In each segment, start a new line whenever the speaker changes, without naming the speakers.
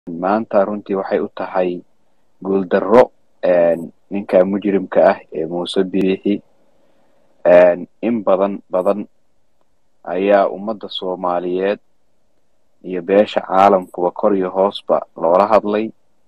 maanta runtii waxay u tahay guuldarro ninka mujrimka ah ee muuse biixi in badan badan ayaa ummadda soomaaliyeed iyo beesha caalamkuba kor iyo hoosba loola hadlay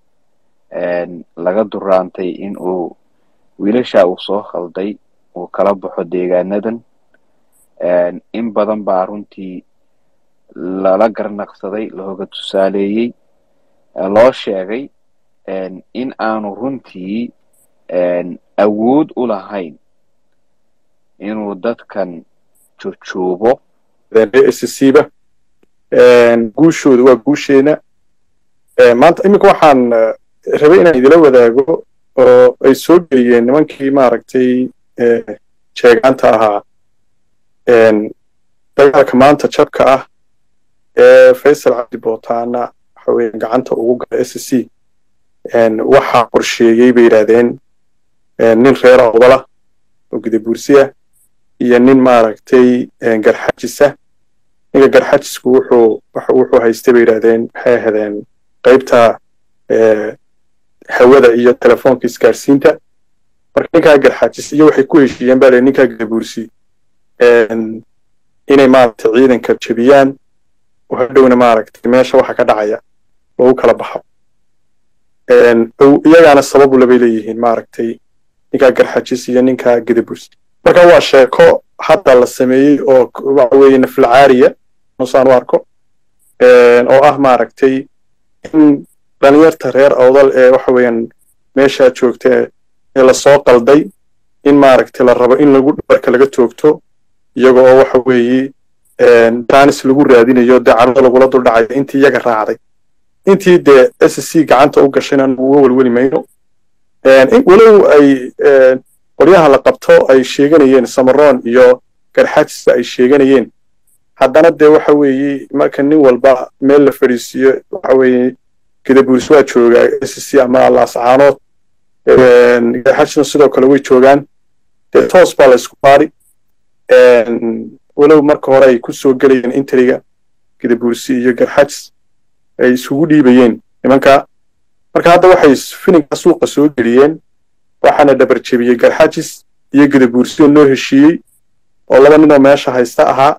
laga duraantay in uu wiilasha uu soo khalday uu kala baxo deegaanadan in badan baa runtii lala garnaqsaday looga tusaaleeyey loo sheegay in aanu runtii awood u lahayn inuu dadkan jojuubo
scba guushooda waa guusheena maanta iminka waxaan rabay inaan idila wadaago oo ay soo geliyeen nimankii maaragtay jeegaanta ahaa dagaalka maanta jabka ah ee faysal cabdi bootaana waxa weeye gacanta ugu gala s c waxaa qorsheeyey bay yidhaahdeen nin reer awdala oo gudabuursiya iyo nin maaragtay garxajisa ninka garxajisku wuxuu wuxuu haystay bay yidhahdeen waxay ahaydeen qaybta hawada iyo telefoonka isgaarsiinta marka ninkaa garxajis iyo waxay ku heshiiyeen baa le ninkaa gudabuursi inay maaragtay ciidanka jebiyaan oo hadhowna maaragtay meesha waxa ka dhacaya loogu kala baxo iyagaana sababu labay leeyihiin maaragtay ninkaa garxajis iyo ninkaa gudabuursi marka waa sheeko hadda la sameeyey oo waxa weeye naflacaariya nusaan u arko oo ah maaragtay in dhalinyarta reer awdal ee waxa weeyaan meeshaa joogta ee lasoo qalday in maaragtay la rabo in lagu dhabarka laga toogto iyaga oo waxa weeye jaanis lagu raadinayo dee carruda lagula duldhacayo intii iyaga raacday intii dee s c gacanta u gashayna uga welweli mayno walow ay qolyaha la qabto ay sheeganayeen samaroon iyo garxajisa ay sheeganayeen haddana dee waxa weeye marka nin walba meel la fadhiisiiyo waxa weeye gadabuuris waa joogaa s c ama laascaanood garxajisna sidoo kale way joogaan dee toos baa la isku baari walow marka hore ay ku soo gelayeen intriga gadabuursi iyo garxajis ay isugu dhiibayeen nimanka marka hadda waxay fininka suuqa soo geliyeen waxaana dhabar jebiyey garxajis iyo gadabuursi oo noo heshiiyey oo laba ninoo meesha haysta ahaa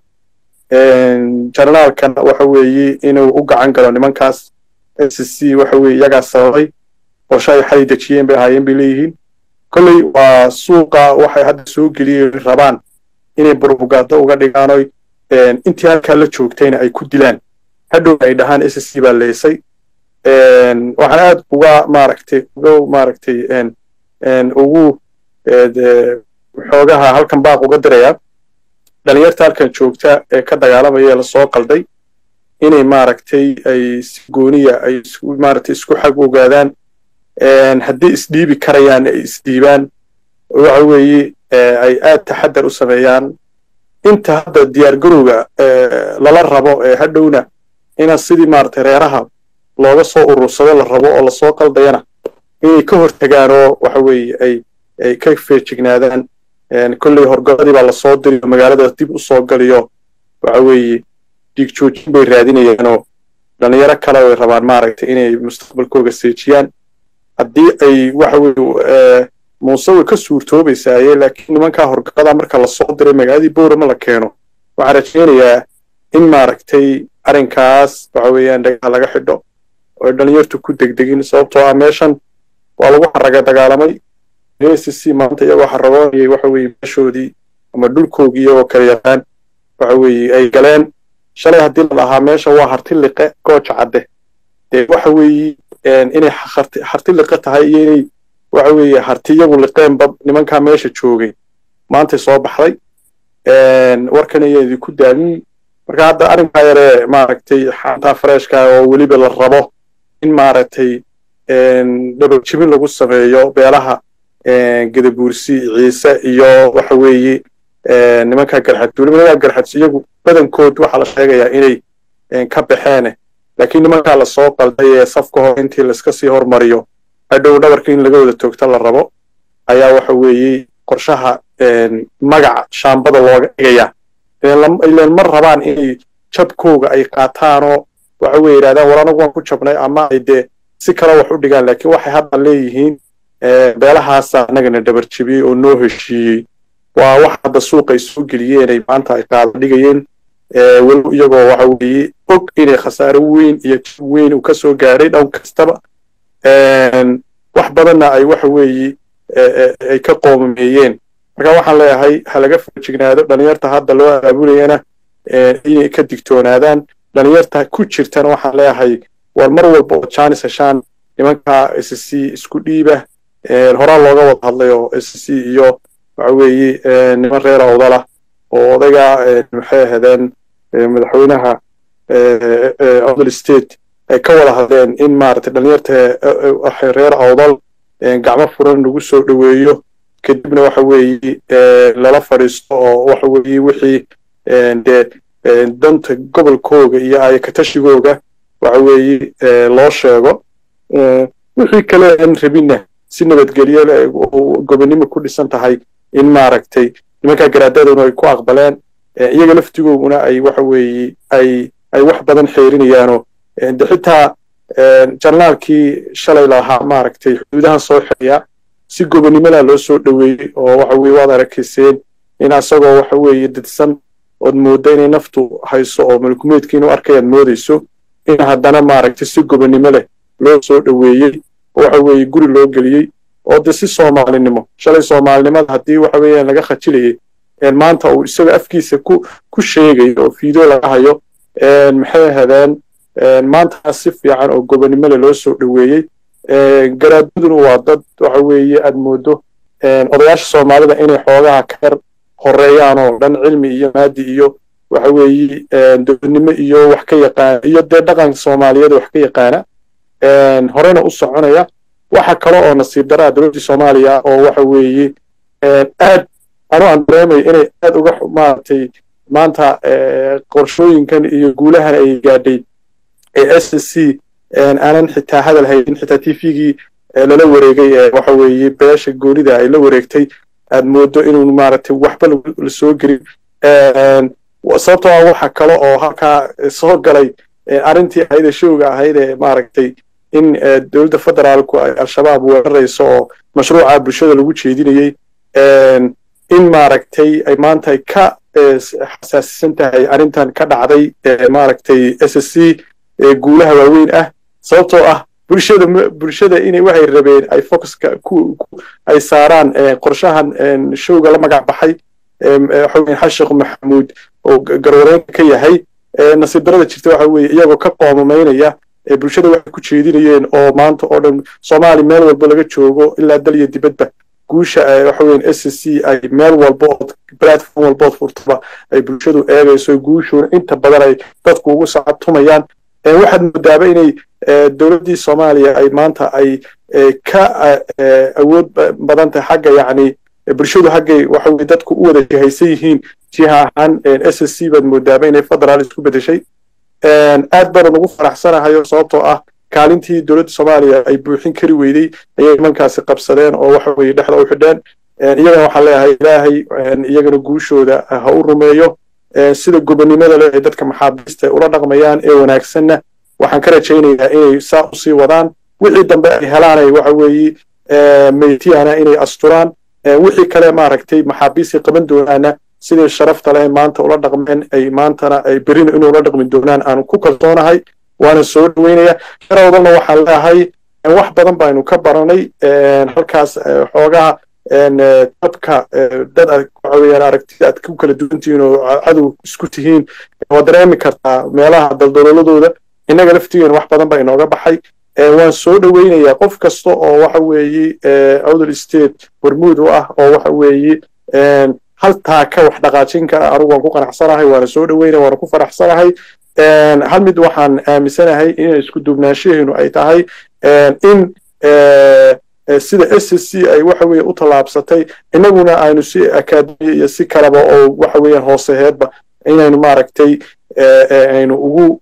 jarnaalkan waxa weeye inuu u gacan galo nimankaas s c waxa weye iyagaa sababay qorshe ay xalay dejiyeen bay ahaayeen bay leeyihiin kolley waa suuqa waxay hadda soo geliyeen rabaan inay burbugaado uga dhigaanoy intii halkaa la joogtayna ay ku dilaan hadhow ay dhahaan s c baa leysay waxaan aad uga maaragtay uga maaragtay ugu xoogaha halkan baaq uga dirayaa dhalinyarta halkan joogta ee ka dagaalamaya ee lasoo qalday inay maaragtay ay si gooniya ay maaragtay isku xag ogaadaan haddii isdhiibi karayaan ay isdhiibaan waxa weeye ay aad taxadar u sameeyaan inta hadda diyaargarowga lala rabo ee hadhowna ina sidii maaragtay reeraha looga soo urursado la rabo oo lasoo qaldayana inay ka hortagaan oo waxa weeye ay ay ka feejignaadaan kolley horgoladii baa lasoo diriyo magaalada dib u soo galiyo waxa weeye dhiig joojin bay raadinayaanoo dhalinyaro kale ay rabaan maaragtay inay mustaqbalkooga seejiyaan haddii ay waxa weye muuse way ka suurtoobaysaaye laakiin nimankaa horgada marka lasoo diray magaaladii boorama la keeno waxaan rajaynayaa in maaragtay arrinkaas waxa weeyaan dhagaha laga xidho oo dhalinyartu ku degdegin sababtoo ah meeshan waa lagu xaraga dagaalamay s c maanta iyagoo xaragoonayay waxa weeye meeshoodii ama dhulkoogii iyagoo kala yaqaan waxa weeye ay galeen shalay haddii la dhahaa meesha waa harti liqe gooja cadde dee waxa weeye inay harti liqe tahay iyo inay waxa weeye harti iyagu liqeenba nimankaa meesha joogay maantay soo baxday warkan ayaa idinku daamin marka hadda arrinkaa yaree maaragtay xantaa fareeshka oo weliba la rabo in maaragtay dhabarjibin lagu sameeyo beelaha gadabuursi ciise iyo waxa weeye nimankaa garxadis weliba nimankaa garxadis iyagu badankood waxaa la sheegayaa inay ka baxeen laakiin nimankaa lasoo qalday ee safka hor intii laiska sii hormariyo hadhow dhabarka in laga wada toogto la rabo ayaa waxa weeye qorshaha magaca shaambada looga dhigaya ilan ma rabaan inay jabkooga ay qaataanoo waxa weye yidhahdaan war anagu waan ku jabnay ama ay dee si kale wax u dhigaan laakiin waxay hadda leeyihiin beelahaasa annagana dhabar jebiyey oo noo heshiiyey waa wax hadda suuqa ay soo geliyeen ay maanta ay qaada dhigayeen walow iyagoo waxa weeye og inay khasaare weyn iyo jib weyn uu ka soo gaadhay dhown kastaba wax badanna ay waxa weeye ay ka qoomameeyeen marka waxaan leeyahay ha laga foojignaado dhalinyarta hadda loo abaabulayana inay ka digtoonaadaan dhalinyarta ku jirtana waxaan leeyahay war mar walba oo jaanis heshaan nimanka s c isku dhiiba horaa looga wada hadlay oo s c iyo waxa weeye niman reer awdala oo odayga maxay ahaydeen madaxweynaha awdal state ay ka wada hadleen in maaragtay dhalinyarta reer awdal gacmo furan lagu soo dhoweeyo kadibna waxa weeye lala fadhiisto oo waxa weeye wixii dee danta gobolkooga iyo ayakatashigooga waxa weeye loo sheego wixii kale aan rabinna si nabadgelyo gobonnimo ku dhisan tahay in maaragtay nimankaa garaadaduna ay ku aqbaleen iyaga laftigooguna ay waxa weeye ay ay wax badan xeerinayaanoo de xitaa jarnaalkii shalay lahaa maaragtay xuduudahan soo xiriya si gobonnimada loo soo dhoweeyey oo waxa weye waad arakayseen in asagoo waxa weeye didsan ood moodda inay naftu hayso oo malkumeedkii inuu arkayaad moodayso in haddana maaragtay si gobonnimo leh loo soo dhoweeyey oo waxa weeye guri loo geliyey oo de si soomaalinimo shalay soomaalinimada haddii waxa weeyaan laga khajilayay maanta uu isaga afkiisa ku ku sheegayo oo fiideo laga hayo maxay ahaadeen maantaas si fiican oo gobonnimo leh loo soo dhoweeyey garaadaduna waa dad waxa weeye aad moodo odayaasha soomaalida inay xoogaha ka yar horeeyaan oo dhan cilmi iyo maadi iyo waxa weeye dowladnimo iyo wax ka yaqaana iyo dee dhaqanka soomaaliyeed wax ka yaqaana horena u soconaya waxa kale oo nasiib daraa dowladdii soomaaliya oo waxa weeye aad anu aan dareemayo inay aad uga maaragtay maanta qorshooyinkan iyo guulahan ay gaadhay ee s c aanan xitaa hadal haynin xitaa t v-gii lala wareegay ee waxa weeye beesha goonida ay la wareegtay aad moodo inuu maaragtay waxba la soo gelin sababtoo ah waxa kale oo halkaa soo galay arrintii ahayd ee showga ahayd ee maaragtay in dowladda federaalku ay al-shabaab weerarayso oo mashruuca bulshada lagu jeedinayey in maaragtay ay maanta ay ka xasaasisan tahay arrintan ka dhacday maaragtay s s c guulaha waaweyn ah sababtoo ah bulshada bulshada inay waxay rabeen ay focuska ku ay saaraan qorshahan showga la magac baxay waxaweyn xashiq maxamuud oo garwareynka ka yahay nasiib darada jirta waxa weeye iyagoo ka qoomamaynaya bulshada waxay ku jeedinayeen oo maanta oo dhan soomaali meel walba laga joogo ilaa dal iyo dibadba guusha waxaweyn s c ay meel walba ood platform walbood furtaba ay bulshadu eegayso guushuuna inta badan ay dadku ugu sacabtumayaan waxaad moodaaba inay dowladdii soomaaliya ay maanta ay ka awood badan tahay xagga yacni bulshadu haggay waxa weye dadku u wada jihaysan yihiin jiha ahaan s s c baad moodaaba inay federaal isku bedeshay aad baanan ugu faraxsanahayo sababtoo ah kaalintii dowladda soomaaliya ay buuxin kari weydey ayay nimankaasi qabsadeen oo waxa weye dhexda u xidheen iyagana waxaan leeyahay ilaahay iyagana guushooda ha u rumeeyo sida gobonnimada leh ay dadka maxaabiista ula dhaqmayaan ee wanaagsanna waxaan ka rajaynayaa inay saa usii wadaan wixii dambe ay helaanay waxa weeye meytiyana inay asturaan wixii kale maaragtay maxaabiistii qaban doonaana sidii sharafta leh maanta ula dhaqmeen ay maantana ay berina inay ula dhaqmi doonaan aanu ku kalsoonahay waana soo dhaweynaya garawdalna waxaan leeyahay wax badan baynu ka baranay halkaas xoogaha dabka dad waxa weeyaan aragtida aad ku kala duwan tihiin oo cadow isku tihiin waad dareemi kartaa meelaha daldaloladooda innaga laftigeena wax badan baa inooga baxay waan soo dhoweynayaa qof kasta oo waxa weeye awdal state hormuud u ah oo waxa weeye haltaa ka wax dhaqaajin kara anigu waan ku qanacsanahay waana soo dhoweynaya waana ku faraxsanahay hal mid waxaan aaminsanahay in isku duubnaanshaheenu ay tahay in sida s s c ay waxa weeye u tallaabsatay innaguna aynu si akaademiya iyo si kaleba oo waxa weeyaan hooseheedba inaynu maaragtay aynu ugu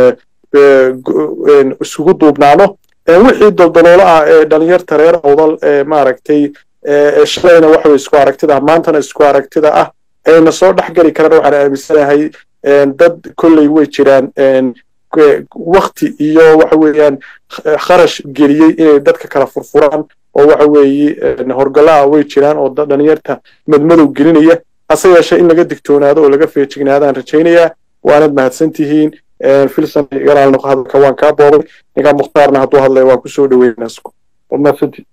isugu duubnaano wixii daldaloolo ah ee dhalinyarta reer awdal ee maaragtay shalayna waxa weye isku aragtida ah maantana isku aragtida ah ayna soo dhex geli karaan waxaan aaminsanahay dad kolley way jiraan wakti iyo waxa weeyaan kharash geliyey inay dadka kala furfuraan oo waxa weeye horgallaa way jiraan oo dhalinyarta madmadow gelinaya hase yeeshee in laga digtoonaado oo laga feejignaadaan rajaynayaa waanad mahadsantihiin filson garaal noqo hadalka waan kaa boobay ninkaa mukhtaarna hadduu hadlaya waan kusoo dhaweynaa waad mahadsantihiin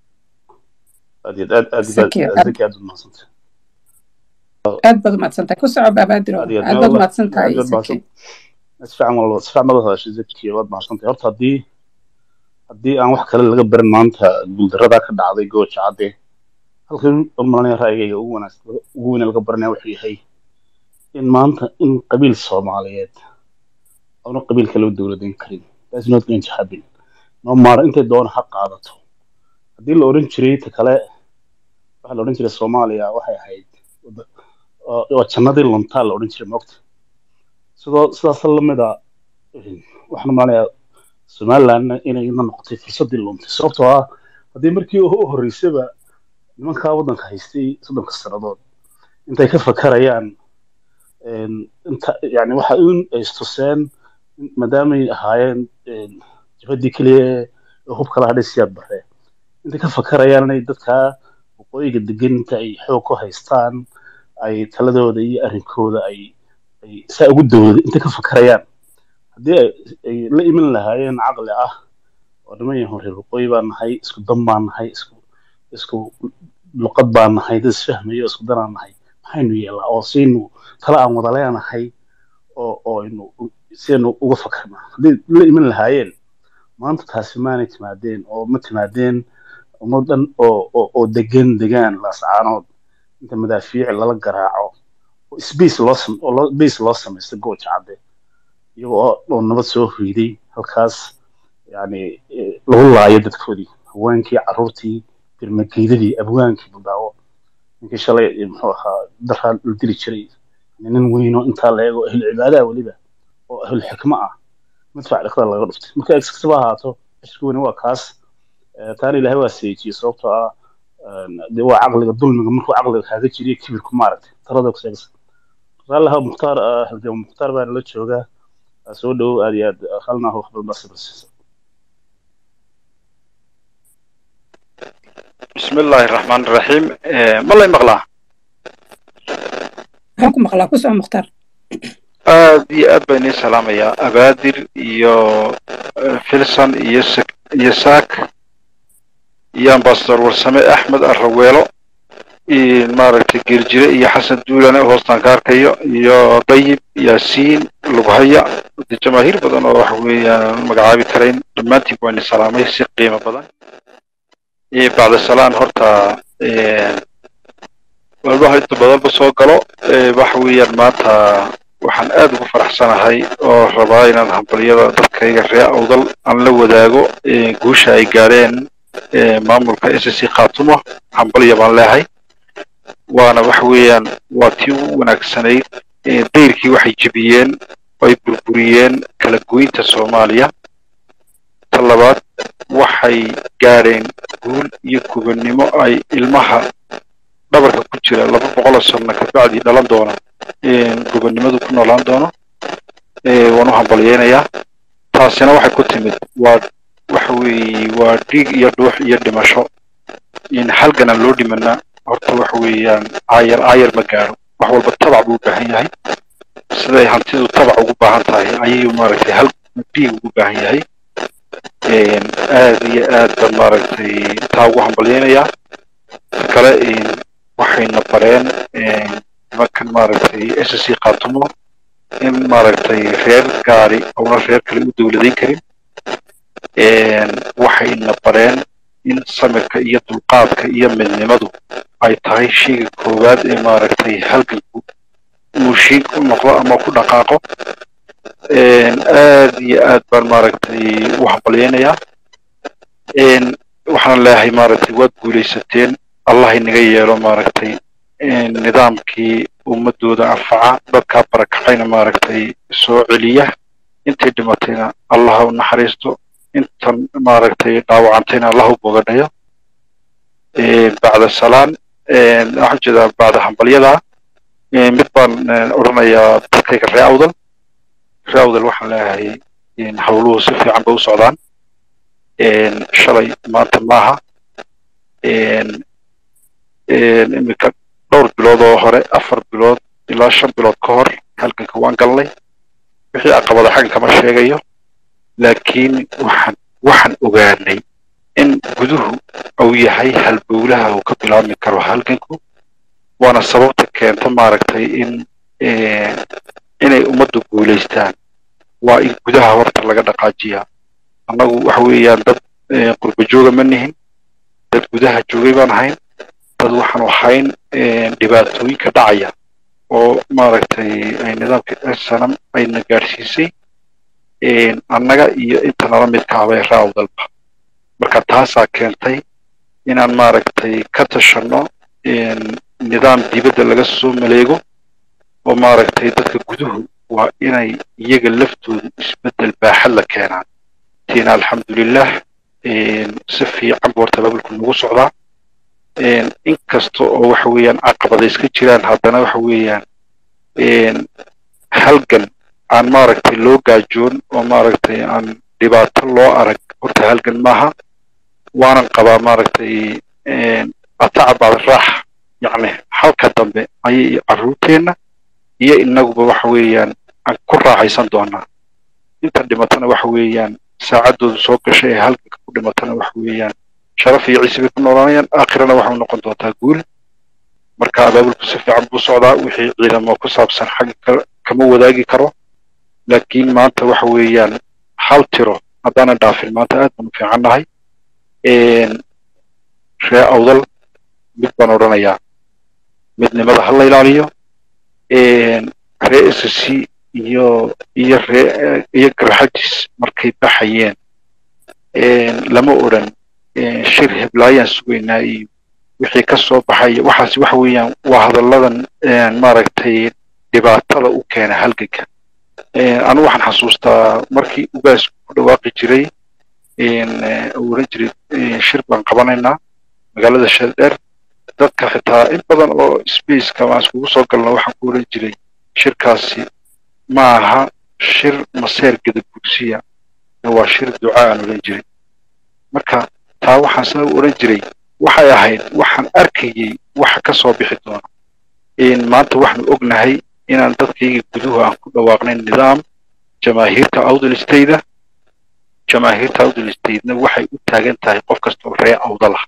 aad baad umahadsantahay ku soco baabadiro aad baad umahadsantahay
isfiican walba isfiican baad hadashay zakiya waad mahadsantahay horta haddii haddii aan wax kale laga barin maanta guuldaradaa ka dhacday gooja cadde halkan malanaya ra'yigayga ugu wanaagsan ugu weyn laga baranaya wuxuu yahay in maanta in qabiil soomaaliyeed aanu qabiil kale u dowladayn karin that's not going to happen no matter intay doona ha qaadato haddii la odhan jiray ta kale waxaa la odhan jiray soomaaliya waxay ahayd waa jannadii luntaa la odhan jiray moogta sidoo sidaas lamid a waxaan maanayaa somalilandna inayna noqotay fursaddii luntay sababtoo ah haddii markii u horreysaba nimankaa waddanka haystay soddonka sannadood intay ka fakarayaan inta yani waxa in ay istuseen maadaamay ahaayeen jabadii keliya ee hubka la hadhay siyaad bare intay ka fakarayaan inay dadkaa waqooyiga degan inta ay xoog ku haystaan ay taladooda iyo arrinkooda ay ay saa ugu dowlada intay ka fakarayaan haddii ay la iman lahaayeen caqli ah oo niman yahoon reer waqooyi baan nahay isku dan baan nahay isku isku luqad baan nahay dad isfahmayo isku danaan nahay maxaynu yeelaa oo siaynu tala aan wada leenahay oo oo aynu siaynu uga fakarnaa haddii la iman lahaayeen maanta taasi maanay timaadeen oo ma timaadeen ummad dhan oo oo degan degaan laascaanood inta madaafiici lala garaaco oo space loo oo base loo samaysta gooja cadde iyagoo oo nabad soo hoyday halkaas yani lagu laayo dadkoodii haweenkii carruurtii birmageydadii abwaankii budaawo ninkii shalay muxuu ahaa daraa la dili jiray nin weynoo intaa la eego ahlu cibaadaha weliba oo ahlu xikmo ah madfac dhaqda laga dhuftay marka exkastaba ahaato cishka weyne waa kaas taana ilaahay waa seejiyey sababtoo ah de waa caqliga dulmiga markuu caqliga kaaga jiriyo kibirku maaragtay talada ku sheegaysa raalaha mukhtaar halgama mukhtaar baana la joogaa soo dhowow aad iyo aad halnaa wax badan baa sabrsiisa
بسم الله الرحمن الرحيم ما الله يمغلا
waxaan ku maqlaa ku soco mukhtaar
aad iyo aad baan idiin salaamayaa abaadir iyo filson iyo iyo saak iyo ambasador warsame axmed arraweelo maaragtay geeljire iyo xasan duulane hoostaan ka arkayo iyo dayib yaasiin lughaya de jamaahiir badan oo waxa weeyaan magacaabi karayn dhammaantiin baan idin salaamay si qiimo badan bacda salaan horta walbaha inta badanba soo galo waxa weeyaan maanta waxaan aad ugu faraxsanahay oo rabaa inaan hambalyada dadkayga ree awdal aan la wadaago guusha ay gaadheen maamulka s c khaatumo hambalya baan leehay waana waxa weeyaan waa tii ugu wanaagsanayd dayrkii waxay jebiyeen ay burburiyeen kala goynta soomaaliya ta labaad waxay gaadheen guul iyo gubannimo ay ilmaha dhabarka ku jira laba boqoloo sanno kabacdii dhalan doona gubannimadu ku noolaan doono waan u hambalyeynayaa taasina waxay ku timid waa waxa weeye waa dhiig iyo dhuux iyo dhimasho halganaan loo dhimanaa horta waxa weeyaan aayar aayar ma gaaro wax walba tabac buu u baahan yahay siday hantidu tabac ugu baahan tahay ayuu maaragtay hal dhiig ugu baahan yahay aad iyo aad baan maaragtay taa ugu hambalyeynayaa ta kale waxayna bareen nimankan maaragtay s c khaatumo in maaragtay reer gaari oona reer kale u dowladayn karin waxayna bareen in samirka iyo dulqaadka iyo midnimadu ay tahay shayga koowaad ee maaragtay halganku uu shiig u noqdo ama ku dhaqaaqo aad iyo aad baan maaragtay u hambalyeynayaa waxaan leeyahay maaragtay waad guulaysateen allah inaga yeelo maaragtay nidaamkii ummadooda anfaca dadkaa barakacayna maaragtay soo celiya intay dhimatayna allah u naxariisto intan maaragtay dhaawacantayna allah u bogadhayo bacda salaan waxaan jeedaa bacda hambalyada mid baan odhanayaa dadkayga ree awdal ree awdal waxaan leeyahay howluhu si fiican bay u socdaan shalay maanta maaha iminka dhowr bilood oo hore afar bilood ilaa shan bilood ka hor halganka waan galnay wixii caqabada xaggan kama sheegayo laakiin waxaan waxaan ogaanay in guduhu uu yahay halbowlaha uu ka bilaabmi karo halganku waana sababta keenta maaragtay in inay ummaddu guulaystaan waa in gudaha horta laga dhaqaajiyaa annagu waxa weeyaan dad qurba jooga ma nihin dad gudaha joogay baan ahayn dad waxaanu ahayn dhibaatooyinka dhacaya oo maaragtay nidaamka sanam ayna gaadhsiisay annaga iyo inta nala midka abay raawdalba marka taasaa keentay inaan maaragtay ka tashanno nidaam dibadda laga soo maleego oo maaragtay dadka guduhu waa inay iyaga laftooda isbeddel baaxad la keenaan tiina alxamdulilah si fiican buu horta baabulku nagu socdaa inkasta oo waxa weeyaan caqabada iska jiraan haddana waxa weeyaan halgan aan maaragtay loo gaajoon oo maaragtay aan dhibaato loo arag horta halgan maaha waanan qabaa maaragtay ataca bacda raax yacni halka dambe ayay carruurteenna iyo inaguba waxa weeyaan aan ku raaxaysan doonaa inta dhimatana waxa weeyaan saacaddoodu soo gashay ee halganka ku dhimatana waxa weeyaan sharaf iyo ciise bay ku noolaanayaan aakhirana waxay noqon doontaa guul marka abaabulku si fiican buu socdaa wixii ciidamo ku saabsan xagga kama wadaagi karo laakiin maanta waxa weeyaan hal tiro haddaanan dhaafin maanta aad baan u fiican nahay ree awdal mid baan odhanayaa midnimada ha la ilaaliyo ree s c iyo iyo ree iyo garxajis markay baxayeen lama odhan shir heblaayaan sugaynaa iyo wixii ka soo baxaya waxaas waxa weeyaan waa hadalladan maaragtay dhibaatada u keena halganka anu waxaan xasuustaa markii ugaasku ku dhawaaqi jiray uu odhan jiray shir baan qabanaynaa magaalada sheeldheer dadka xitaa in badan oo spaceka aan iskugu soo galno waxaan ku odhan jiray shirkaasi ma aha shir maseer gadabursiya waa shir ducaa aan odhan jiray marka taa waxaan saa u odhan jiray waxay ahayd waxaan arkayay waxa ka soo bixi doona maanta waxaanu ognahay inaan dadkayga guduhu aan ku dhawaaqnay nidaam jamaahiirta awdal stayda jamaahiirta awdal staydna waxay u taagan tahay qof kastoo ree awdalah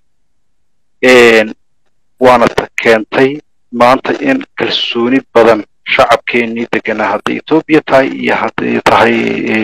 waana ta keentay maanta in kalsooni badan shacabkeenii deganaa hadday etoobiya tahay iyo hadday tahay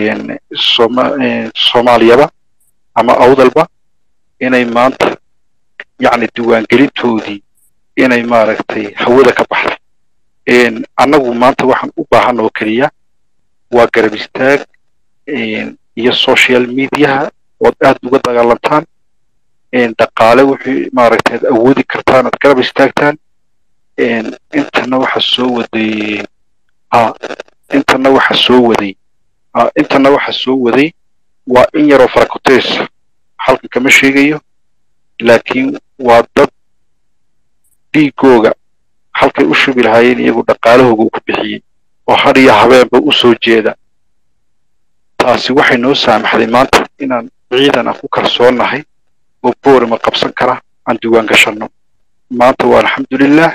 soomaaliyaba ama awdalba inay maanta yacni diiwaangelintoodii inay maaragtay hawada ka baxday annagu maanta waxaan u baahan oo keliya waa garab istaag iyo social mediaha ood aad uga dagaalantaan dhaqaale wixii maaragtay aad awoodi kartaan aad garab istaagtaan intana waxa soo waday intana waxa soo waday intana waxa soo waday waa in yaroo farakoteesa halkan kama sheegayo laakiin waa dad dhiigooga halkay u shubi lahaayeen iyagu dhaqaalahooga uu ku bixiyey oo had iyo habeenba u soo jeeda taasi waxay noo saamaxday maanta inaan ciidan aan ku kalsoonnahay oo boorima qabsan kara aan diiwaan gashanno maanta waa alxamdulilah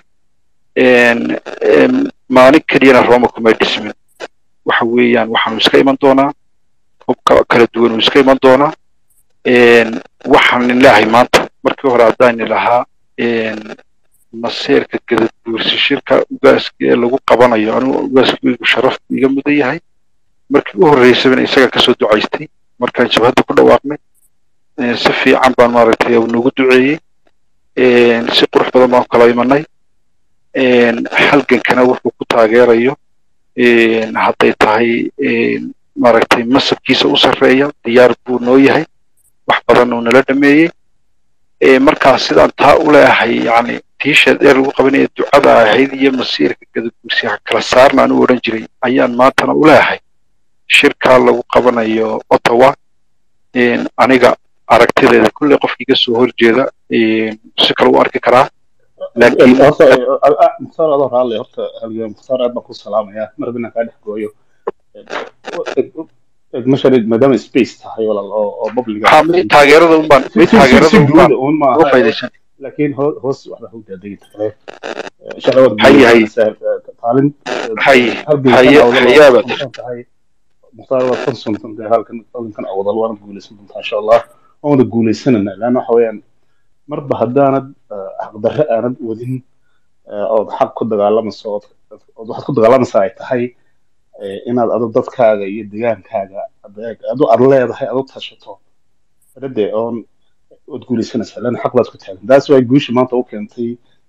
maalin keliyana rooma kumay dhismin waxa weeyaan waxaanu iska iman doonaa hubka kala duwan uu iska iman doonaa waxaan ilaahay maanta markii hore haddaani lahaa maseerka gadabuursi shirka ugaaska ee lagu qabanayo anigu ugaaskaygu sharaf iga mudan yahay markii u horreysabana isaga kasoo ducaystay markaan jabhadda ku dhawaaqnay si fiican baan maaragtay nagu duceeyey si qurux badan baan kala imanay halgankana wuxuu ku taageerayo hadday tahay maaragtay masabkiisa u sarreeya diyaar buu noo yahay wax badan uu nala dhameeyey markaa sidaan taa u leeyahay yacni tiisha dheer lagu qabanaya ducada ahayd iyo masiirka gadaguursiha kala saarna anu odhan jiray ayaan maantana u leeyahay shirkaa lagu qabanayo ottawa aniga aragtideeda kulley qofkii ka soo horjeeda si kale u arki karaa
laakiin mukhtaar adoo raalle horta halgan mukhtaar aad baan ku salaamayaa mar haddii kaa dhex gooyo masharid maadaama space tahay walaal oo oo public
ha mid taageerada unbaan mid taageerada unbaan
un
uga
maaha
faa'iidaysan
laakiin ho- hoos waxba hogtaa degita kale shaqadood
Haye, haye.
taalin
haye
halgan
haye
kan awdal
hayaaba
waa kusan tahay mukhtaar waad kan suntan tahay halkan halkan awdal waana guulaysan doontaa insha allah waana guulaysanana laanna waxa weeyaan marba haddaanad eh, xaqdarre aanad wadin eh, ood xaq ku dagaalamayso ood ood waxaad ku dagaalamaysaa ay tahay eh, inaad adu dadkaaga iyo deegaankaaga adeeg adu aad leedahay adu tashato rade oon ood guulaysanaysaa laanna xaq baad ku taagan taas waa guusha maanta u keentay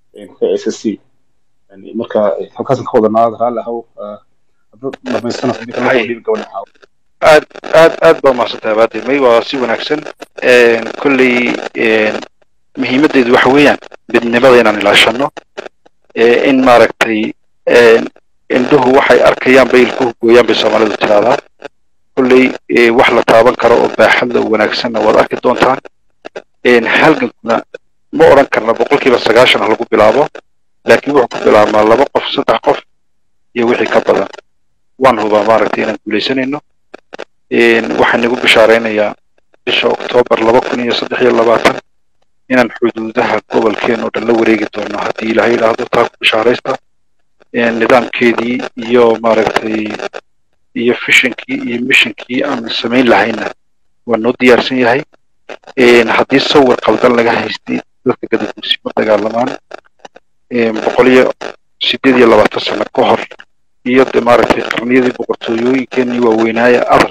s s c يعني marka halkaasan ka wadanaa raalli ahow haddaad dhamaysana hadii kale
Haye.
soo dhiibi gabadha xaawo
aad aad aad baa mahadsantahay baade may waa si wanaagsan Een, kolley een, muhiimaddeedu waxa weeyaan midnimada inaan ilaashano ee in maaragtay een, indhuhu waxay arkayaan bay ilkuhu gooyaan bay soomaalidu tiraahdaa kolley ee, wax la taaban karo oo baaxadda oo wanaagsanna waad arki doontaan Een, halgankuna ma odhan karna boqolkiiba sagaashan ha lagu bilaabo laakiin wuxuu ku bilaabmaa laba qof saddex qof iyo wixii ka badan waan hubaa maaragtay inaan guulaysanayno Een, waxaan nagu bishaaraynayaa bisha oktoobar laba kun iyo saddex iyo labaatan inaan xuduudaha gobolkeen oo dhan la wareegi doono haddii ilaahay idhaahdo taa ku bishaaraysta Een, nidaamkeedii iyo maaragtay iyo fishinkii iyo mishinkii aan samayn lahayna waa noo diyaarsan yahay Een, haddii sawir qaldan laga haystay dadka gadaguusi ma dagaalamaan Een, boqol iyo sideed iyo labaatan sano ka hor iyo de maaragtay qarniyadii boqortooyooyinkeenii waaweynaaye adar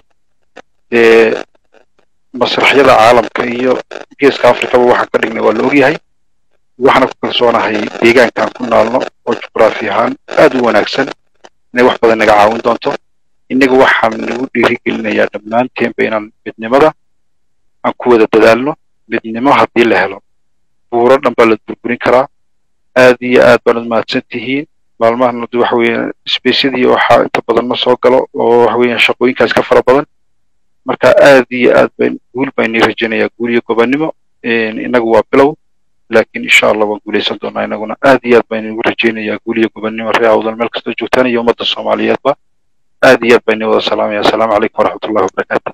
dee masraxyada caalamka iyo geeska afrikaba waxaan ka dhignay waa la ogyahay waxaana ku kalsoonahay deegaankaan ku naalno oo juqraafi ahaan aad u wanaagsan inay wax badan naga caawin doonto innaga waxaan nagu dhiirigelinayaa dhammaanteenba inaan midnimada aan ku wada dadaalno midnimo haddii la helo buuro dhan baa la burburin karaa aad iyo aad baanad mahadsan tihiin maalmahan hada waxa weeyaan spaceyadii waxaa inta badan ma soo galo oo waxa weeyaan shaqooyinkaas ka fara badan marka aad iyo aad bayn guul baan ii rajaynayaa guul iyo gobannimo Een, innagu waa bilow laakiin insha allah waan guulaysan doonaa inaguna aad iyo aad baan igu rajaynayaa guul iyo gobannimo ree awdal meel kastoo joogtaan iyo ummadda soomaaliyeedba aad iyo aad baan idin wada salaamaya asalaamu calaykum waraxmatullahi wabarakaatu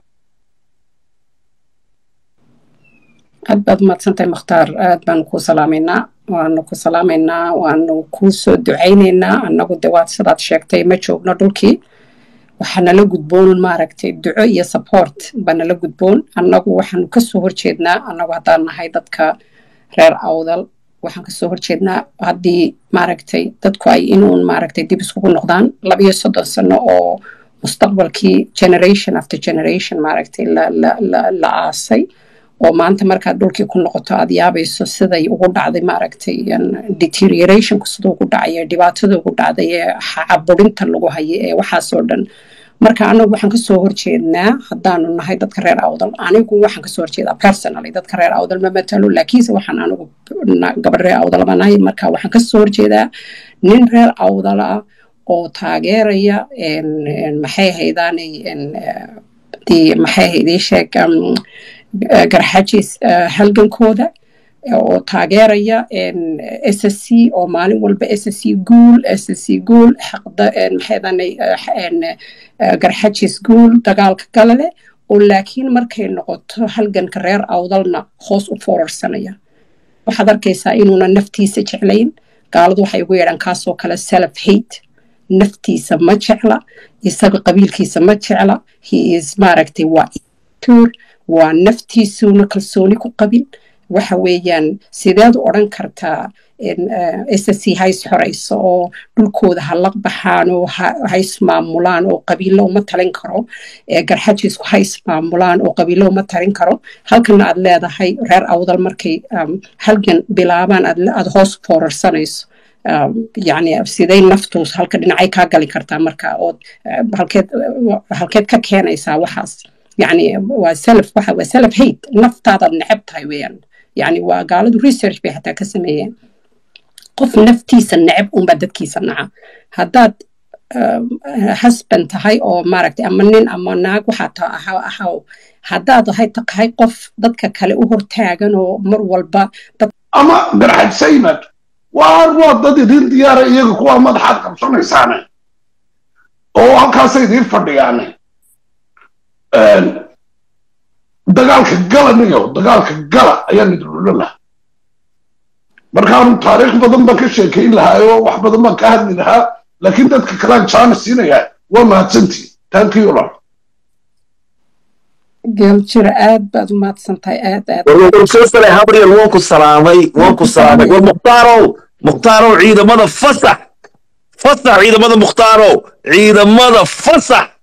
aad baad umahadsantahay mukhtaar aad baanu kuu salaamaynaa waanu ku salaamaynaa waanu kuu soo ducaynaynaa annagu de waad sidaad sheegtay ma joogno dhulkii waxaa nala gudboon maaragtay duco iyo support baa nala gudboon annagu waxaanu kasoo horjeednaa annagu haddaan nahay dadka reer awdal waxaan kasoo horjeednaa haddii maaragtay dadku ay inuun maaragtay dib iskugu noqdaan labiyo soddon sano oo mustaqbalkii generation after generation maaragtay la la la la aasay oo maanta markaad dhulkii ku noqoto aad yaabayso siday ugu dhacday maaragtay deteriorationku siduu ugu dhacay dhibaatada ugu dhacday ee caburinta lagu hayo ee waxaasoo dhan marka anagu waxaan kasoo horjeednaa haddaanu nahay dadka reer awdal anigu waxaan kasoo horjeedaa personally dadka reer awdal ma matalo laakiinse waxaan anigu gabadh reer awdal baan nahay marka waxaan kasoo horjeedaa nin reer awdal ah oo taageeraya maxay haydaanay maxay haydii sheeg garxajis halgankooda oo taageeraya s s c oo maalin walba s s c guul s s c guul maxaydanay garxajis guul dagaalka gala leh oo laakiin markay noqoto halganka reer awdalna hoos u foorarsanaya waxaad arkaysaa inuuna naftiisa jeclayn gaaladu waxay ugu yeedhaan kaasoo kale self hate naftiisa ma jecla isaga qabiilkiisa ma jecla he is maaragtay waa tur waa naftiisuuna kalsooni ku qabin waxa weeyaan sideed u odhan kartaa s c hays xorayso oo dhulkooda ha la baxaan oo hays maamulaan oo qabiilo uma talin karo garxajisku hays maamulaan oo qabiilo uma talin karo halkana aad leedahay reer awdal markay halgan bilaabaan aad hoos foorarsanayso yani siday naftuus halka dhinacay kaa gali kartaa marka ood halkeed halkeed ka keenaysaa waxaas yani waa self waxa waa self hate naftaadaad neceb tahay weeyaan yani waa gaaladu research bay xataa ka sameeyeen qof naftiisa neceb unbaa dadkiisa naca haddaad husband tahay oo maaragtay ama nin ama naag waxaa ta ahaw ahaw haddaad ahay tahay qof dadka kale u hortaagan oo mar walba dad
ama garxaj saymad waar waa dad idin diyaara iyaga kuwaa madaxaad qabsanaysaane oo halkaasay idiin fadhiyaane dagaalka gala niyo dagaalka gala ayaan idin odhan lahaa markaanu taariikh badan baan ka sheekayn lahaa oo wax badan baan ka hadli lahaa laakiin dadka kalaan jaana siinayaa waa mahadsantii taankiyo lor
geeljira aad baad u mahadsantahay aad aad
warwarsoosale habriel waan ku salaamay waan ku salaamay war muhtaarow muhtaarow ciidamada fasax fasax ciidamada muhtaarow ciidamada fasax